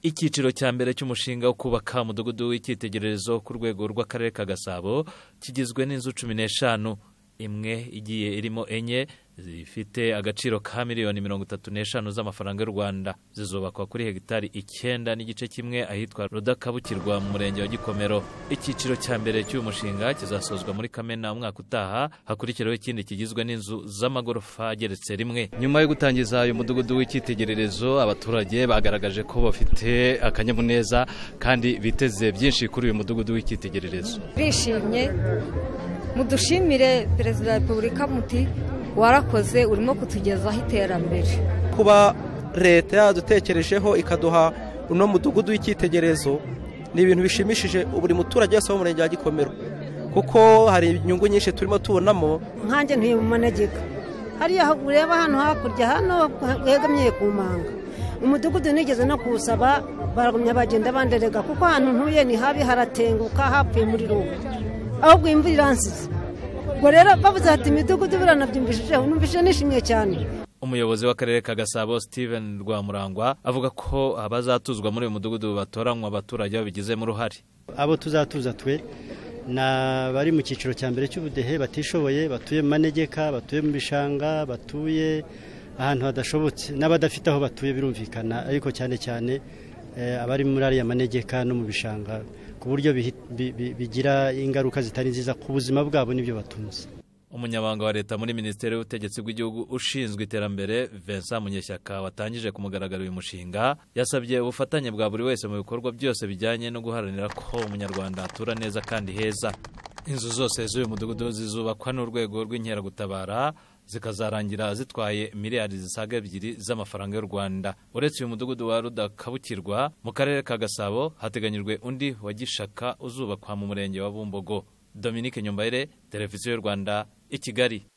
icyiciro cya mbere cy'umushinga wo kubaka umudugudu w'icyitegererezo ku rwego rw'akarere ka gasabo kigizwe n'inzu cumi n'eshanu imwe igiye irimo enye zifite agaciro ka miliyoni mirongo itatu n'eshanu z'amafaranga y'u rwanda zizubakwa kuri hegitari icyenda n'igice kimwe ahitwa rudakabukirwa mu murenge wa gikomero icyiciro cya mbere cy'uyu mushinga kizasozwa muri kamena umwaka utaha hakurikiraho ikindi kigizwe n'inzu z'amagorofa ageretse rimwe nyuma yo gutangiza uyu mudugudu w'icyitegererezo abaturage bagaragaje ko bafite akanyamuneza kandi biteze byinshi kuri uyu mudugudu w'icyitegererezo bishimye mudushimire perezida wa repubulika muti warakoze urimo kutugezaho iterambere kuba leta yadutekerejeho ikaduha uno mudugudu w'icyitegererezo ni ibintu bishimishije buri muturage wese wo mu murenge wa gikomero kuko hari inyungu nyinshi turimo tubonamo nkanjye ntuye mu manegeka hariya ureba hano hakurya hano hegamiye ku manga umudugudu nigeze no kuwusaba baragumya bagenda banderega kuko ahantu ntuye ni habi haratenguka hapfuye muri ruba ahubwo imvura iransize ubwo rero bavuze ati imidugudu biranabyumvishijeho numvishije nishimye cyane umuyobozi w'akarere ka gasabo steven rwamurangwa avuga ko abazatuzwa muri uyu mudugudu batoranywa abaturage babigizemo uruhare abo tuzatuza twe ni abari mu cyiciro cya mbere cy'ubudehe batishoboye batuye mu manegeka batuye mu bishanga batuye ahantu hadashobotse n'abadafite aho batuye birumvikana ariko cyane cyane abari muri ariya manegeka no mu bishanga ku buryo bigira ingaruka zitari nziza ku buzima bwabo n'ibyo batunze umunyamabanga wa leta muri minisiteri y'ubutegetsi bw'igihugu ushinzwe iterambere vincent munyeshyaka watangije ku mugaragaro uyu mushinga yasabye ubufatanye bwa buri wese mu bikorwa byose bijyanye no guharanira ko umunyarwanda atura neza kandi heza inzu zose z'uyu mudugudu zizubakwa n'urwego rw'inkeragutabara zikazarangira zitwaye miliyari zisaga ebyiri z'amafaranga y'u rwanda uretse uyu mudugudu wa rudakabukirwa mu karere ka gasabo hateganyijwe undi wa gishaka uzubakwa mu murenge wa bumbogo dominique nyumbaire televiziyo y'u rwanda i kigali